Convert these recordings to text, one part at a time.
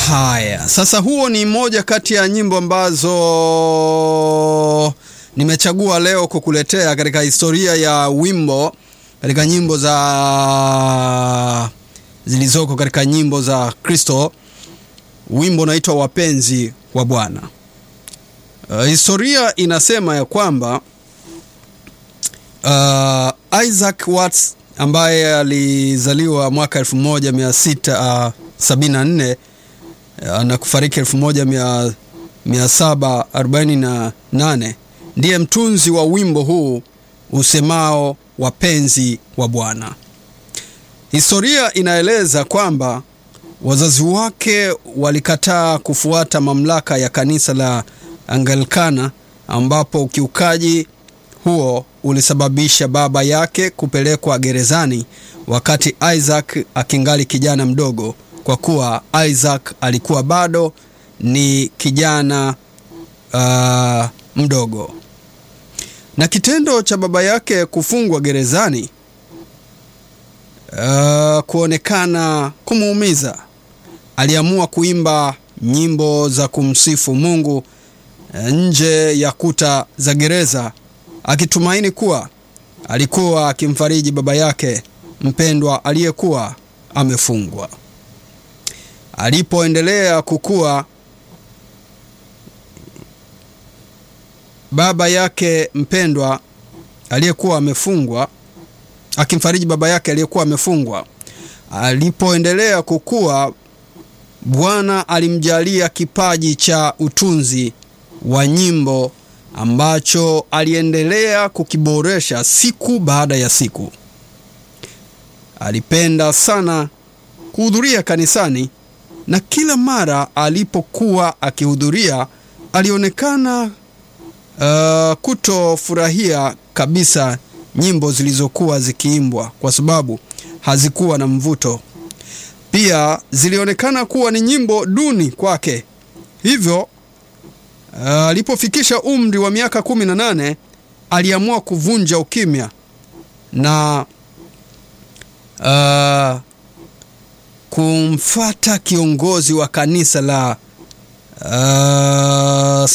Haya, sasa huo ni moja kati ya nyimbo ambazo nimechagua leo kukuletea katika historia ya wimbo katika nyimbo za zilizoko katika nyimbo za Kristo. Wimbo unaitwa Wapenzi wa Bwana. Uh, historia inasema ya kwamba uh, Isaac Watts ambaye alizaliwa mwaka 1674 uh, na kufariki 1748 ndiye mtunzi wa wimbo huu usemao wapenzi wa Bwana. Historia inaeleza kwamba wazazi wake walikataa kufuata mamlaka ya kanisa la Anglikana, ambapo ukiukaji huo ulisababisha baba yake kupelekwa gerezani wakati Isaac akingali kijana mdogo, kwa kuwa Isaac alikuwa bado ni kijana uh, mdogo. Na kitendo cha baba yake kufungwa gerezani uh, kuonekana kumuumiza, aliamua kuimba nyimbo za kumsifu Mungu nje ya kuta za gereza akitumaini kuwa alikuwa akimfariji baba yake mpendwa aliyekuwa amefungwa. Alipoendelea kukua, baba yake mpendwa aliyekuwa amefungwa akimfariji baba yake aliyekuwa amefungwa. Alipoendelea kukua, Bwana alimjalia kipaji cha utunzi wa nyimbo ambacho aliendelea kukiboresha siku baada ya siku. Alipenda sana kuhudhuria kanisani na kila mara alipokuwa akihudhuria alionekana uh, kutofurahia kabisa nyimbo zilizokuwa zikiimbwa kwa sababu hazikuwa na mvuto. Pia zilionekana kuwa ni nyimbo duni kwake. Hivyo alipofikisha uh, umri wa miaka kumi na nane aliamua kuvunja ukimya na uh, kumfata kiongozi wa kanisa la uh,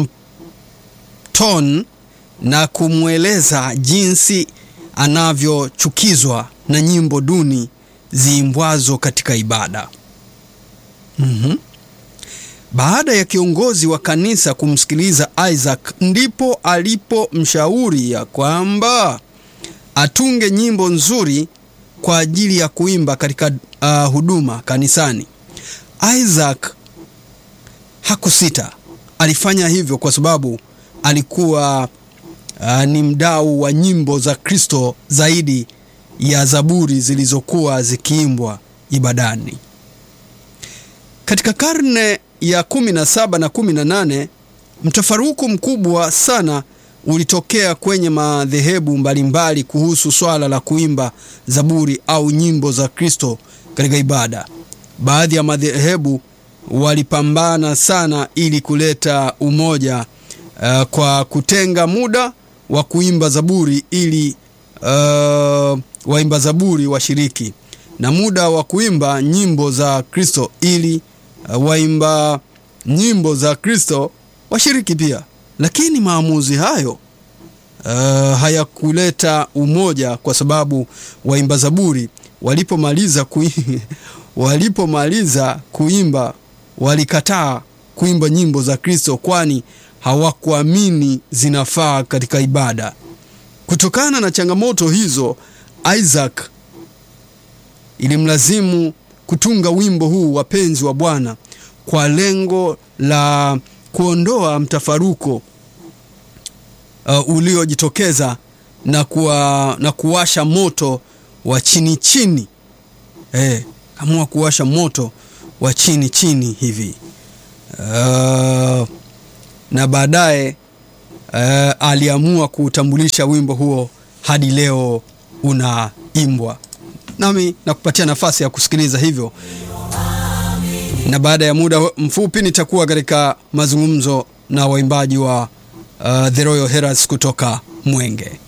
Southampton na kumweleza jinsi anavyochukizwa na nyimbo duni ziimbwazo katika ibada. mm-hmm. Baada ya kiongozi wa kanisa kumsikiliza Isaac, ndipo alipomshauri ya kwamba atunge nyimbo nzuri kwa ajili ya kuimba katika uh, huduma kanisani. Isaac hakusita, alifanya hivyo kwa sababu alikuwa uh, ni mdau wa nyimbo za Kristo zaidi ya zaburi zilizokuwa zikiimbwa ibadani. Katika karne ya 17 na 18 mtafaruku mkubwa sana ulitokea kwenye madhehebu mbalimbali kuhusu swala la kuimba zaburi au nyimbo za Kristo katika ibada. Baadhi ya madhehebu walipambana sana ili kuleta umoja uh, kwa kutenga muda wa kuimba zaburi ili uh, waimba zaburi washiriki na muda wa kuimba nyimbo za Kristo ili uh, waimba nyimbo za Kristo washiriki pia. Lakini maamuzi hayo uh, hayakuleta umoja kwa sababu waimba zaburi walipomaliza kui, walipomaliza kuimba walikataa kuimba nyimbo za Kristo kwani hawakuamini zinafaa katika ibada. Kutokana na changamoto hizo, Isaac ilimlazimu kutunga wimbo huu wapenzi wa Bwana kwa lengo la kuondoa mtafaruko uh, uliojitokeza na, kuwa, na kuwasha moto wa chini chini eh, amua kuwasha moto wa chini chini hivi uh, na baadaye uh, aliamua kuutambulisha wimbo huo hadi leo unaimbwa. Nami nakupatia nafasi ya kusikiliza hivyo, na baada ya muda mfupi nitakuwa katika mazungumzo na waimbaji wa uh, The Royal Heralds kutoka Mwenge.